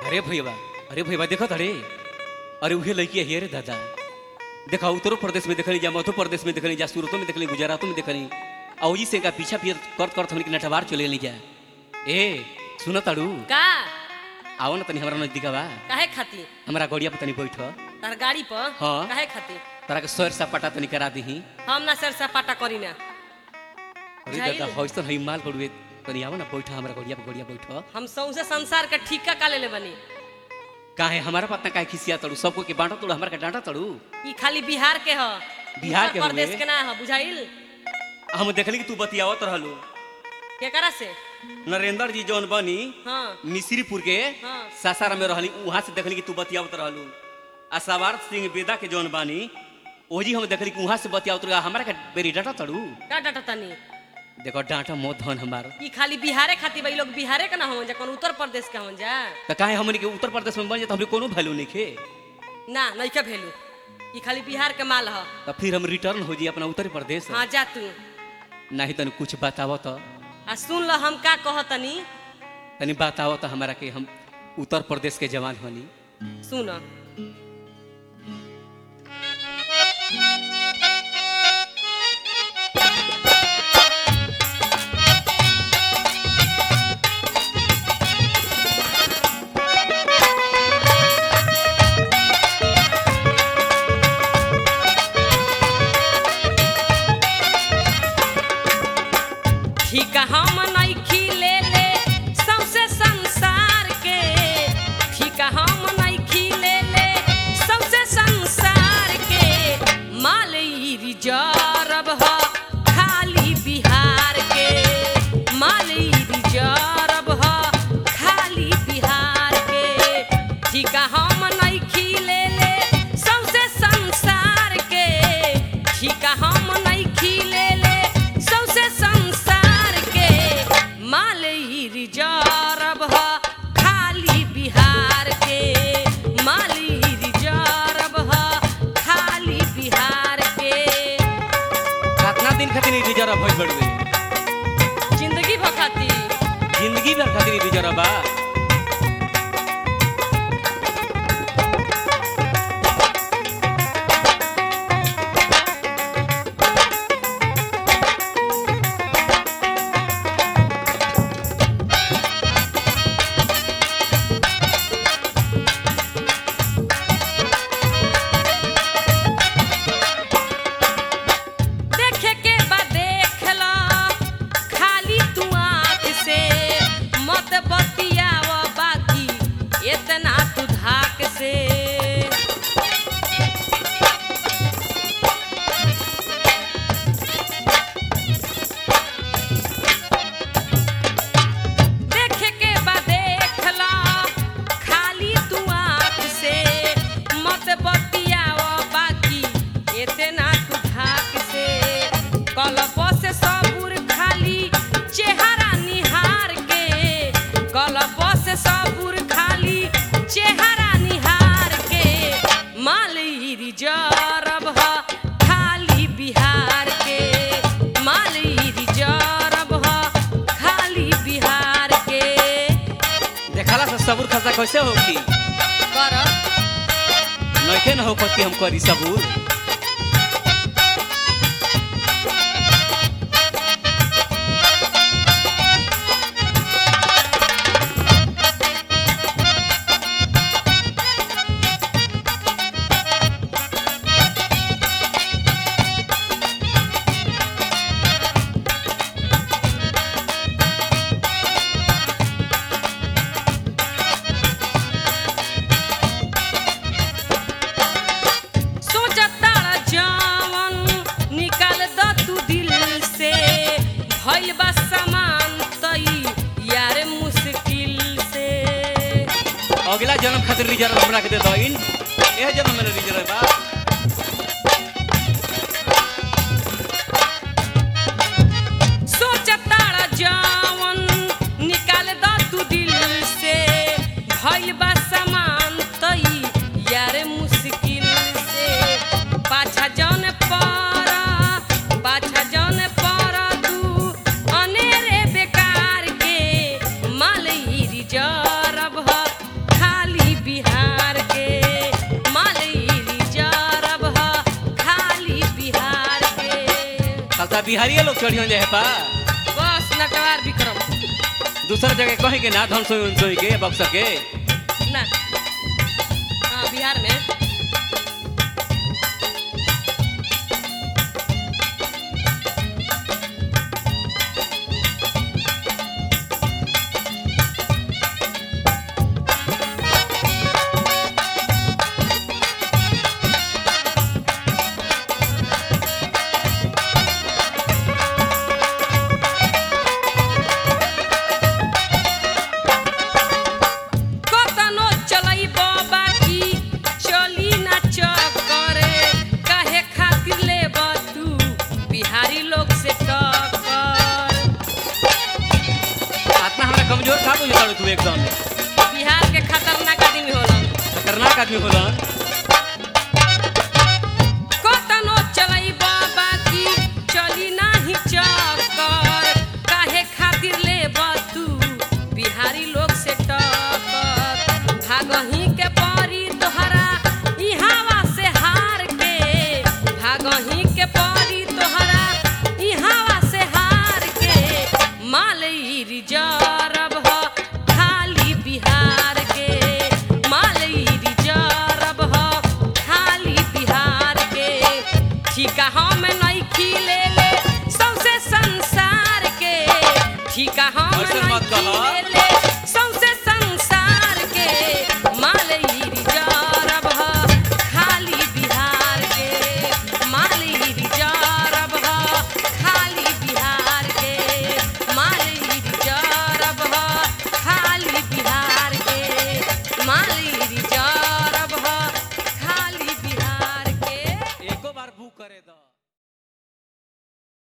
अरे भैया अरे भैया देखो अरे अरे उहे लड़की है रे दादा देखा उत्तर प्रदेश में देखली जा मध्य प्रदेश में देखली जा सूरतों में देखली गुजरातों में देखली और जी से का पीछा पीछे करत करत हमनी के नटवार चले ली जा ए सुन ताड़ू का आओ ना तनी हमरा नजदीक बा काहे खातिर हमरा गड़िया पे तनी बैठ तार गाड़ी पर हाँ। काहे खातिर तोरा के सर सपाटा तनी करा दीही हम ना सर सपाटा करी ना अरे बुझाइल? दादा हौसन है माल पड़ुए तनी आओ ना बैठ हमरा गड़िया पे गड़िया बैठ हम सौसे संसार का ठीका का लेले बनी काहे हमारा पतना काहे खिसिया तड़ू सबको के बांटा तड़ू हमरा के डांटा तड़ू ई खाली बिहार के ह बिहार उत्तर के प्रदेश हउए? के ना ह बुझाइल हम देखली कि तू बतियावत रहलू केकरा से नरेंद्र जी जौन बनी हाँ मिश्रीपुर के हाँ। सासाराम में रहली वहां से देखली कि तू बतियावत रहलू आ सवार सिंह बेदा के जौन बानी ओजी हम देखली कि वहां से बतियावत रहा हमरा के बेरी डांटा तड़ू का डाटा तनी देखो डांटा मो धन हमार ई खाली बिहारे खातिर भाई लोग बिहारे के ना होवन जा कौन उत्तर प्रदेश के होवन जा तो काहे हमनी के उत्तर प्रदेश में बन जाए तो हमरे कोनो वैल्यू नहीं खे ना नइका भेलू ई खाली बिहार के माल ह तो फिर हम रिटर्न हो जी अपना उत्तर प्रदेश हाँ जा तू नहीं तनी कुछ बतावो तो आ सुन ल हम का कहतनी तनी बतावो तो हमारा के हम उत्तर प्रदेश के जवान होनी सुन ठीक हम नइखी ले ले सौसे संसार के ठीक हम नइखी ले ले सौसे संसार के माल ई रिजर्व ह खाली बिहार के माल ई रिजर्व ह खाली बिहार के ठीक हम नइखी ले ले सौसे संसार के ठीक हम नइखी ले ले सौसे संसार के माल ई रिजर्व ह खाली बिहार के माल ई रिजर्व ह खाली बिहार के कितना दिन खातिर रिजर्व भइल बड़वे जिंदगी भखाती जिंदगी भर खातिर रिजर्व बा देखे के बा देख ल खाली तू आँख से मत बतियाव बाकी इतना तू धाक से देखे के बा देख ल खाली तू आँख से मत बतियाव बाकी इतना तू धाक से कलप से सबूर खाली चेहरा निहार के कलप से सबूर खाली चेहरा निहार के माल ई रिजर्व ह खाली बिहार के माल ई रिजर्व ह खाली बिहार के देखला से सबूर खसा कैसे होगी कर नइखे न हो कि हम करी सबूर सोचता जवन निकाल द तू दिल से भइल बा सामान तई यार मुश्किल से अगला जन्म खातिर रिजर्व हमरा के दे दइन एह जन्म में रिजर्व बा सोचता जवन निकाल द तू दिल से भइल बा सामान तई यार मुश्किल से पाछा जन पर पाछा जन पर तू अनेरे बेकार के माल ई रिजर्व ह बिहारी लोग चढ़ियों जाए पा बस नटवार विक्रम दूसरा जगह कहे के ना धन सोई सोई के बक्सर के ना हाँ बिहार में कतनो चलई बाकी चली ना चक्करे काहे खातिर ले तू बिहारी लोग से टक्कर आत्मा हमारा कमजोर था बुझे तू एकदम बिहार के खतरनाक आदमी होलन खतरनाक आदमी होला कतनो चलई बाकी चली नाही चक्कर काहे खातिर ले तू बिहारी लोग से टक्कर भागही के परी तोहरा इहावा से हार के भागही के परी तोहरा इहावा से हार के मालई रिजर्व ह खाली बिहार के मालई रिजर्व ह खाली बिहार के ठीका हम नइखी ले ले सौसे संसार के ठीका हम ऐसे मत नइखी कहा। ले ले सौसे संसार के मालई रिजर्व ह खाली बिहार के मालई रिजर्व ह खाली बिहार के मालई रिजर्व ह खाली बिहार के मालई रिजर्व ह खाली बिहार के एको बार बुक करे दो